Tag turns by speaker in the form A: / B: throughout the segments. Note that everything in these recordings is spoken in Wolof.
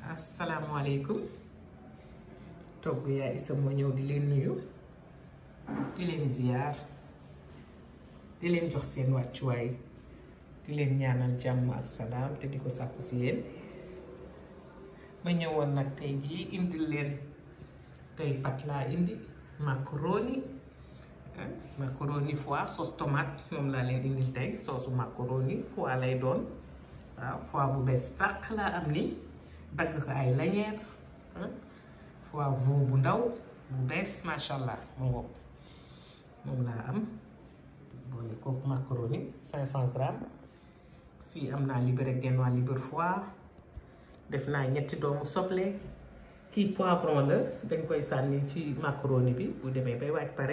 A: asalaamaaleykum togg yaay Isa moo ñëw di leen nuyu di leen ziyaar di leen jox seen wàccuwaay di leen ñaanal jàmm ak salaam te di ko sàkku si yéen ma ñëwoon nag tey jii indil leen tey pat laa indi macaroni macaroni foie sauce tomate moom laa leen indil tey soosu macaroni foie lay doon waaw foie bu bees tàq laa am ni dagg ko ay lañeer foie veau bu ndaw bu bees macha allah mu ngoog moom laa am boole kooku macaroni 500 grammes fii am naa libre genn waa libre foie def naa ñetti doomu soble kii poivron la dañ koy sànni ci macaroni bi bu demee bay waaj pare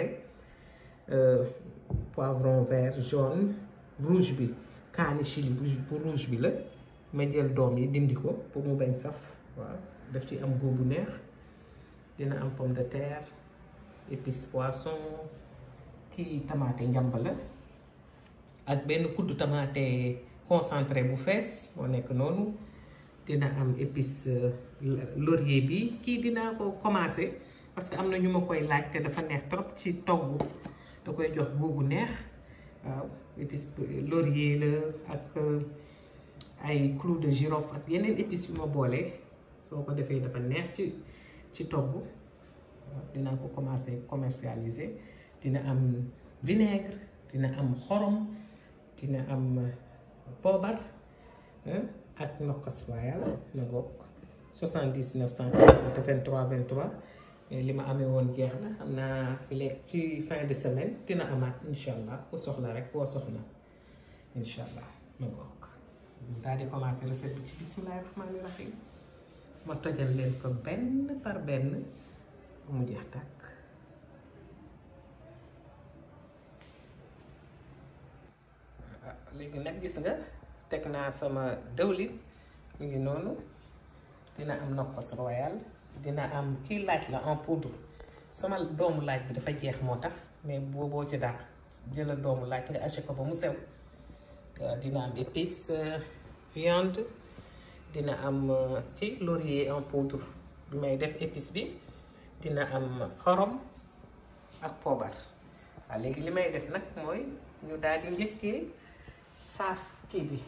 A: poivron vert jaune rouge bi kaani chili bu rouge bi la ma jël doom yi dindi ko pour mu bañ saf waaw daf ci am góob bu neex dina am pomme de terre épice poisson kii tamaate njàmb la ak benn kuddu tamaate concentré bu fees moo nekk noonu dina am épice laurier bi kii dinaa ko commencé parce que am na ñu ma koy laaj te dafa neex trop ci togg da koy jox góobu neex waaw épice laurier la ak ay clou de girofle ak yeneen épices yu ma boole soo ko defee dafa neex ci ci togg waaw dinaa ko commencé commercialiser dina am vinaigre dina am xorom dina am poobar ak nokkas royal na bokk 70 940 23 23 li ma amee woon jeex na xam naa fi lekk ci fin de semaine dina amaat incha allah ku soxla rek boo soxla incha allah na bokk daal di commencé recette bi ci bismillahi rahmaani rahim ma tojal leen ko benn par benn mu jeex tàkk léegi nag gis nga teg naa sama dëwlin mu ngi noonu dina am nokkos royal dina am kii laaj la en poudre sama doomu laaj bi dafa jeex moo tax mais booboo ci dàq jëlal doomu laaj nga haché ko ba mu sew dina am épice viande dina am kii laurier en poudre bi may def épice bi dina am xorom ak poobar waaw léegi li may def nag mooy ñu daal di njëkkee saaf kii bi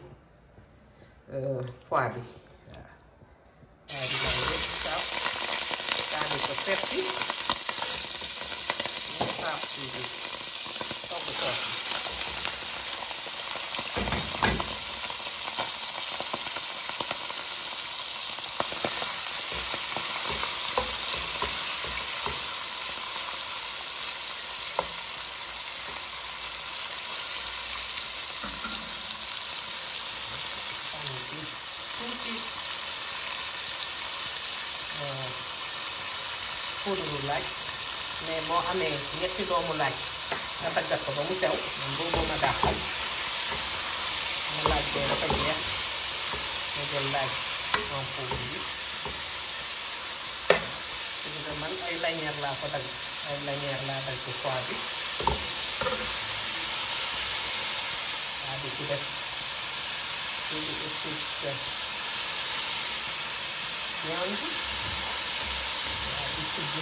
A: foie bi waaw waaw di daal di saaf daal ko seppi ñu saaf kii bi togg soos bi poudre laaj mais moo amee ñetti doomu laaj nga daggat ko ba mu sew man boobu ma dàqal mu laaj bee dafa jeex ma jël laaj en poudre bi parce que man ay lanière laa ko dagg ay lanière laa dagg ci foie bi waa di ci def tuuti épice viande di tijj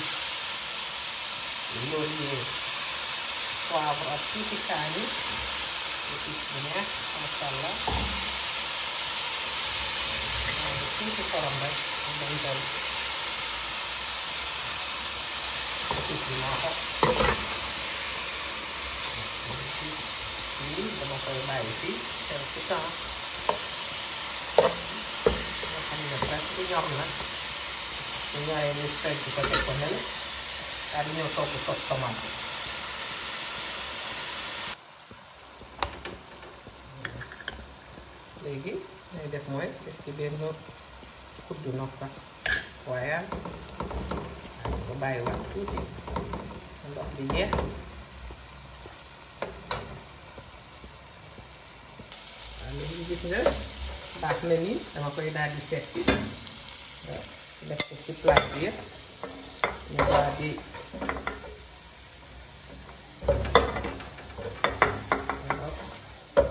A: laurier poivre ak tuuti kaani épice bu neex masha Allah tuuti xorom rek am nañ doon épice bi moo xot lii dama koy bàyyi fii quelque temps nga xam ne presque ñor na su ñoree ñu segg ko teg ko nele daal di ñëw togg sos tomate léegi lay def mooy def ci benn kuddu nokkas royal daal di ko bàyyi wax tuuti ndox bi jeex waaw léegi gis nga baax na nii dama koy daal di seppi def ko ci plat bi yëpp ñu daal di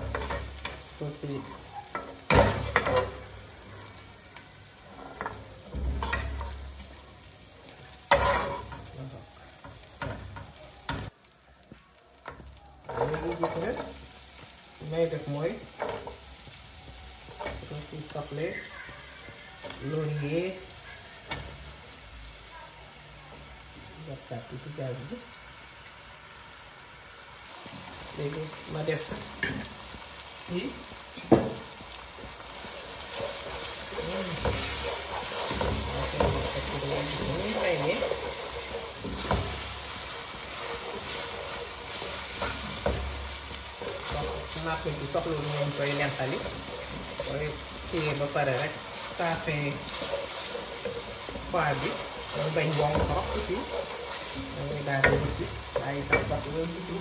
A: aussi ci soble laurier jàppaat ci gaz bi léegi ma def yi napp bi soxla lu ngeen koy lentali koy kiyee ba pare rek saafe foie bi mooy bañ bong trop aussi dangay daal di wuti bàyyi sax sax loolu wuti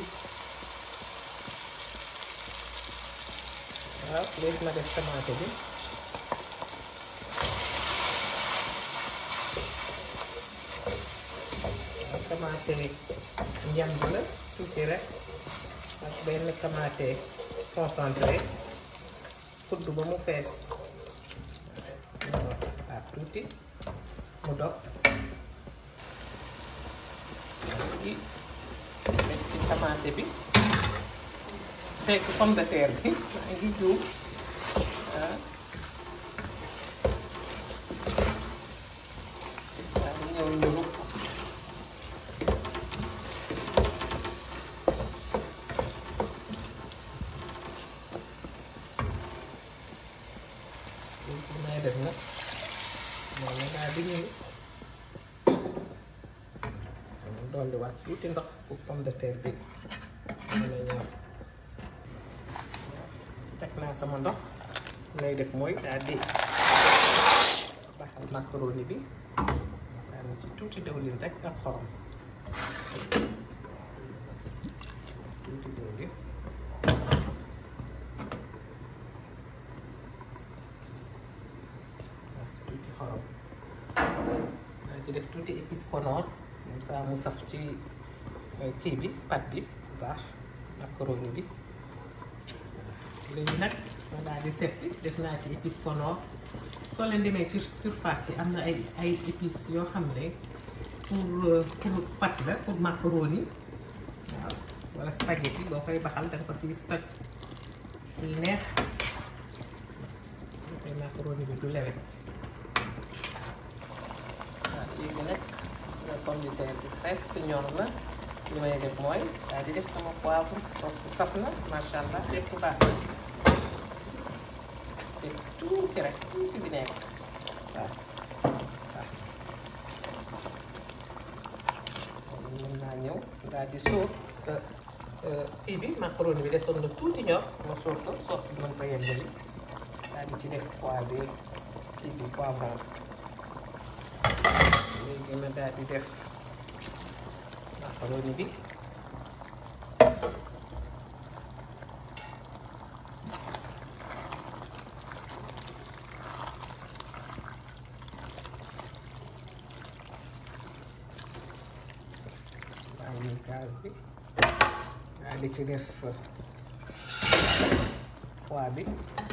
A: waaw léegi ma def tomate bi waaw tomate njamb la tuuti rek ak benn tomate concentré kudd ba mu fees waaw tuuti mu dog ci def ci tomate bi fekk pomme de terre bi maa ngi juum waaw waaw ñëw nduru léegi li may def nag moom la daal di ñëw dolli waat tuuti ndox pour pomme de terre bi mën a ñor teg naa sama ndox lay def mooy daal di baxal macaroni bi sànni ci tuuti dëwlin rek ak xorom tuuti dëwlin tuuti xorom naa ci def tuuti épice konoor comme ça mu saf ci kii bi pat bi bu baax macaroni bi léegi nag ma daal di seppi def naa ci épice konoor soo leen demee ci surface yi am na ay ay épices yoo xam ne pour pour pat la pour macaroni waaw wala spaghetti boo koy baxal danga ko si toj si neex boo koy macaroni bi du lewet waaw léegi nag sama pomme de terre bi presque ñor na li may def mooy daal di def sama poivre sauce bi saf na macha allah lépp baax na def tuuti rek tuuti bi nekk waaw waaw mën naa ñëw daal di sóor parce que kii bi macaroni bi desoon na tuuti ñor ma sóor ko soos bi mën ko yeggali daal di ci def poivre bi kii bi poivron léegi ma daal di def macaroni bi bàyyi gaz bi daal di ci def foie bi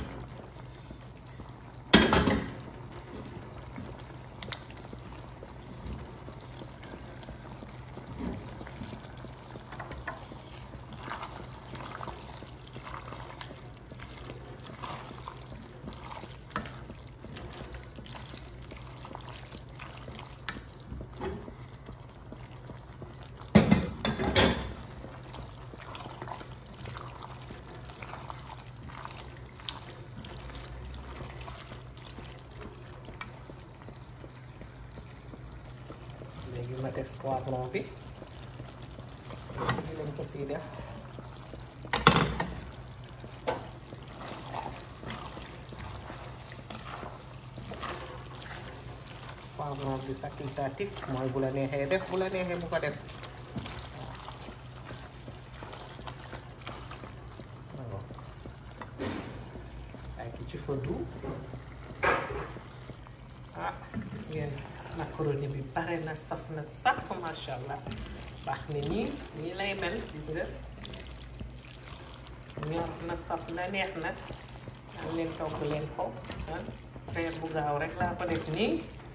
A: léegi ma def poivron bi lii lañ ko siy def poivron bi facultatif mooy bu la neexee def bu la neexee bu ko def waaw ay ki ci fëddu ah gis ngeen macaroni bi pare na saf na sàpp macha allah baax na nii nii lay mel gis nga ñor na saf na neex na am leen togg leen ko ah reer bu gaaw rek laa ko def nii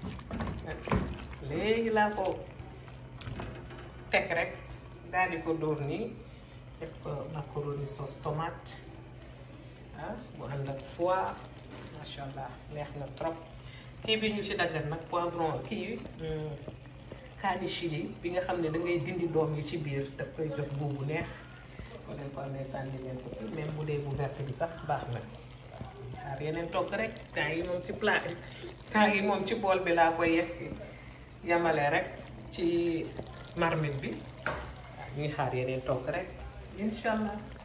A: léegi laa ko teg rek daal di ko dóor nii def ko macaroni sauce tomate ah bu ànd ak foie macha allah neex na trop kii bi ñu ci daggal nag poivron kii kaani chili bi nga xam ne da ngay dindi doom yi ci biir daf koy jox boobu neex ko leen ko amee sànni leen ko si même bu dee bu verte bi sax baax na xaar yeneen togg rek temps yi moom ci plat temps yi moom ci bool bi laa koy yekk yamale rek ci marmite bi waaw ñuy xaar yeneen togg rek incha allah